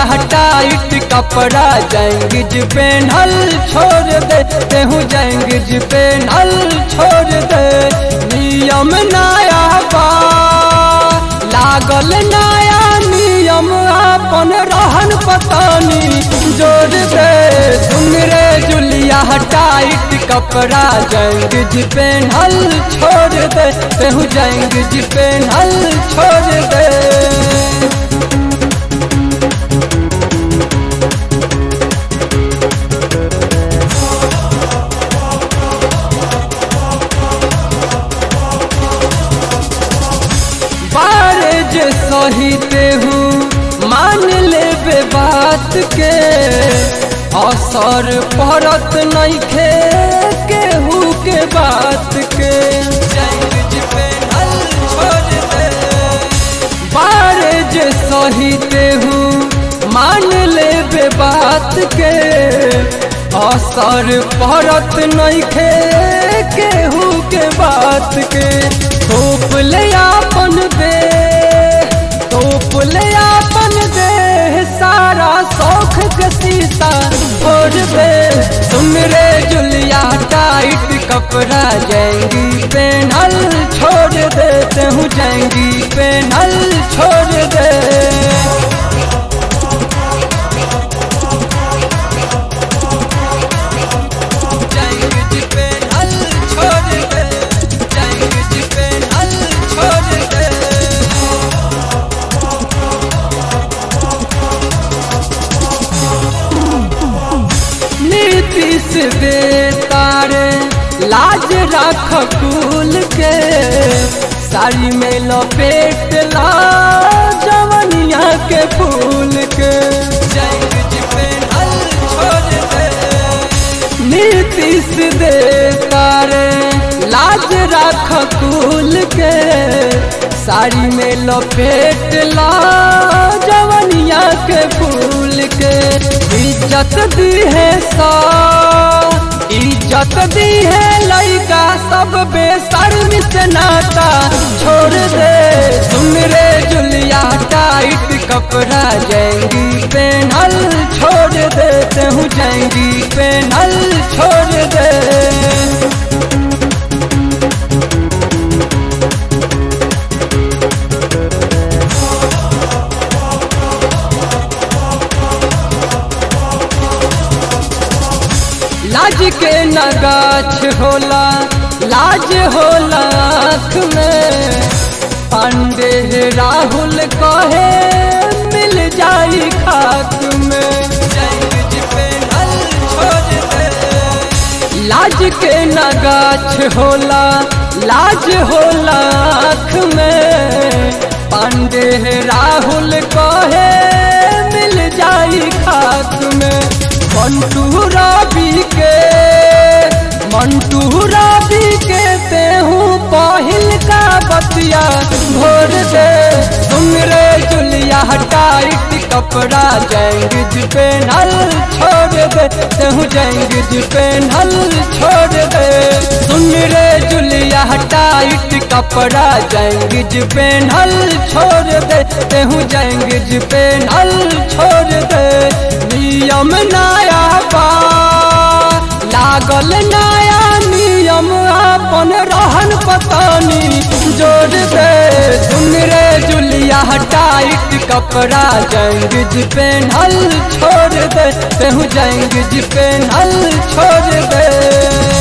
tight कपड़ा जैंगिज पेनहल छोड़ दे तेहू जैंगिज पेनहल छोड़ दे नियम नया बा लागल नया नियम अपन रहन पतानी जोड़ दे सुन रे जुलिया टाइट कपड़ा जैंगिज पेनहल छोड़ दे तेहू जैंगिज पेनहल छोड़ दे बारे जे सहीते हूँ मान लेबे बात के असर पड़त नहीं खे केहू के बात के बारे जे सहीते हूँ मान लेबे बात के असर पड़त नहीं खे केहू के बात के तोप ले आपन दे तोप ले आपन दे सारा शौख के सीता छोड़ दे सुन रे जुलिया टाइट कपड़ा जाएंगी पेनल छोड़ दे तेहू जाएंगी पेनल छोड़ दे जाएंगे पे हल छोड़ दे जाएंगे पे हल छोड़ दे नीतीश दे तारे लाज रख कुल के साड़ी में लपेट ला जवनिया के फूल के जाएंगे पे हल छोड़ दे नीतीश दे तारे लाज राख कुल के साड़ी में लपेट ला जवनिया के फूल के इज्जत दी है सा इज्जत दी है लड़का सब बेशर्मी से नाता छोड़ दे सुन रे जुलिया टाइट कपड़ा जाएंगी पेनल छोड़ दे तेहू जाएंगी पेनल छोड़ दे लाज के नगाछ होला लाज होला आँख में पांडे राहुल कहे मिल जाई खाक में लाज के नगाछ होला लाज होला आँख में पांडे राहुल कहे मिल जाई खाक में मंटू रवि के मंटू रवि के तेहू पहिल का बतिया भोर दे सुन रे जुलिया टाइट कपड़ा जैंगिज पेनल छोड़ दे तेहू जैंगिज पेनल छोड़ दे सुन रे जुलिया टाइट कपड़ा जैंगिज पेनल छोड़ दे तेहू जैंगिज पेनल छोड़ दे नियम नया बा लागल नया नियम अपन रहन पतानी जोड़ दे सुन रे जुलिया टाइट कपड़ा जैंगिज पेनल छोड़ दे तेहू जैंगिज पेनल छोड़ दे